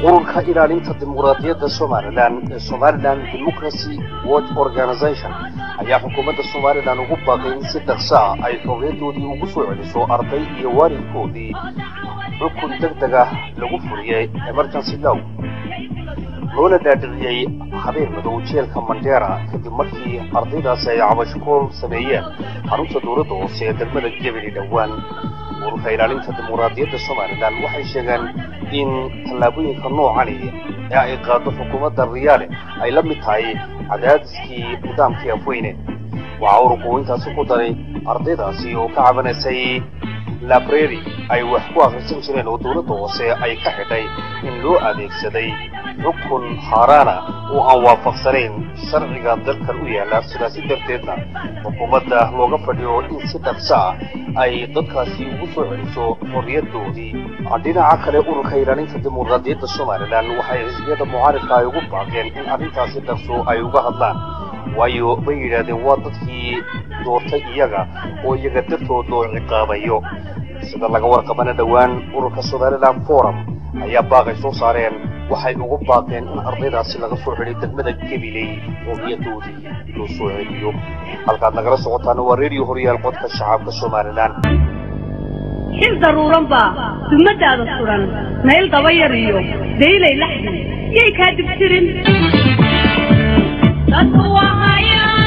ururka ilaalinta dimuqraadiyadda somalilan ee somalilan democracy watch organization ayaa xukuumadda somalilan ugu baaqay in si dhaqso ah ay xorriyadoodii ugu soo celiso arday iyo waalidkoodii xukun deg deg ah lagu fuliyey emergency low loona dhaadhiciyey habeen madow jeelka mandera kadib markii ardaydaasi ay cabashkool sameeyeen xarunta dowladda hoose ee degmada gebeli dhowaan ururka ilaalinta dimuqraadiyadda somalilan waxay sheegeen in tallaabooyinka noocani ee ay qaado xukuumadda riyaale ay la mid tahay cadaadiskii nidaamkii afweyne waxaa ururku intaasi ku daray ardaydaasi oo ka cabanaysay labrary ay wax ku akhrisan jireen oo dowladda hoose ay ka xidhay in loo adeegsaday xukun haaraana oo aan waafaqsanayn sharciga dalkan u yaalla sidaasi darteedna xukuumadda looga fadhiyo in si dhaqso ah ay dadkaasi ugu soo celiso xorriyadoodii dhinaca kale ururka ilaalinta dimuqraadiyadda somalilan waxay xisbiyada mucaaridka ay ugu baaqeen in arrintaasi dhaqso ay uga hadlaan waayo bay yidhaahdeen waa dadkii doortay iyaga oo iyaga dartood loo ciqaabayo sida laga warqabana dhowaan ururka somalilan forum ayaa baaqay soo saareen waxay ugu baaqeen in ardaydaasi laga soo celiyo degmada gabiley xorriyadoodii loo soo celiyo halkaad nagala socotaana waa redio horyaal codka shacabka somalilan xil daruuran baa dumadaada suran nayl dabayar iyo daylay laxdi yay kaa dibtirin dadku waa hayaan